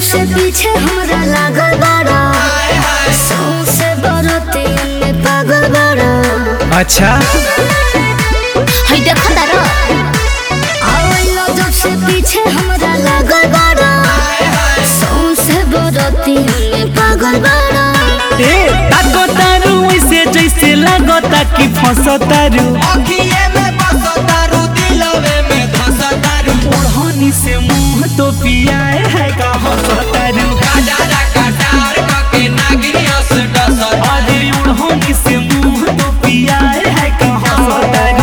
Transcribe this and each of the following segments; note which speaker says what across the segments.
Speaker 1: से पीछे हमरा लागल बाड़ा सौंसे बरती में पागल बाड़ा
Speaker 2: अच्छा
Speaker 1: हई देख तारा आवेला जब से पीछे हमरा लागल बाड़ा सौंसे बरती में पागल बाड़ा
Speaker 2: ए ताको तारू ऐसे जैसे लागता कि फंसतारू
Speaker 3: अखिए में बसतारू दिलवे में धसतारू
Speaker 2: ओढ़नी से मुंह तो पियाए है का हंसतारू
Speaker 3: काजारा कटार कके नागिनियस डसत
Speaker 2: अरे ओढ़नी से मुंह तो पियाए है का हंसतारू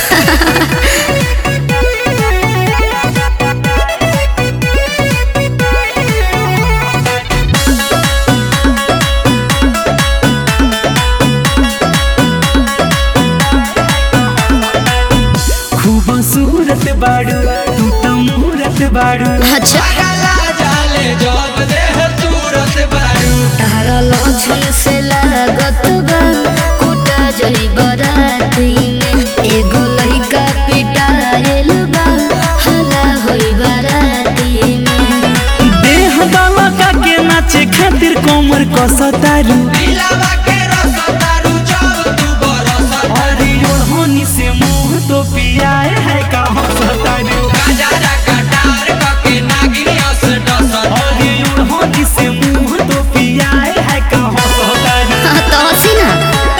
Speaker 2: खूबसूरत बाड़ू तू तो मूरत बाड़ू
Speaker 1: अच्छा
Speaker 3: काला जाले जब देह तुरत बारू
Speaker 1: तारा लछन से लागत बा कुटा जई बराती में एगो लइका पिटाएल बा हला होई बराती में
Speaker 2: देह बाबा का के नाचे खातिर कोमर कसतारू
Speaker 3: दिलवा के रसतारू जब तू बरसत
Speaker 2: अरे ओढ़नी से मुंह तो पियाए है का हंसतारू
Speaker 3: काजारा कटार कके नागिनियस डसत
Speaker 2: अरे ओढ़नी से मुंह तो पियाए है का हंसतारू
Speaker 1: हाँ तो हंसी ना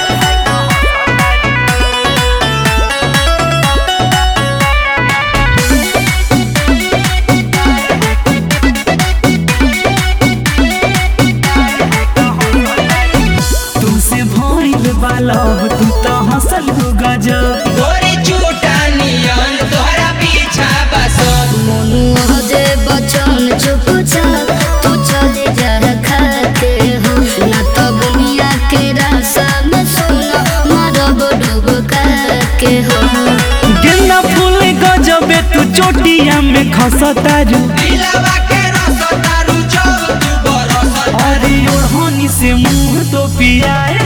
Speaker 2: तू से भइल बालब तू तो हंसल हो गजब
Speaker 3: गोरी चूटा नियन तोहरा पीछा बसत
Speaker 1: मनु जे बचन चुपचाप तू चले जा खाते हो ना तो दुनिया के रास्ता में सुना मरब डूब के हो
Speaker 2: गेंदा फूल गजबे तू चोटिया में खसतारू
Speaker 3: दिलवा के रसतारू जब तू बरसत
Speaker 2: अरे ओढ़नी से मुंह तो पियाए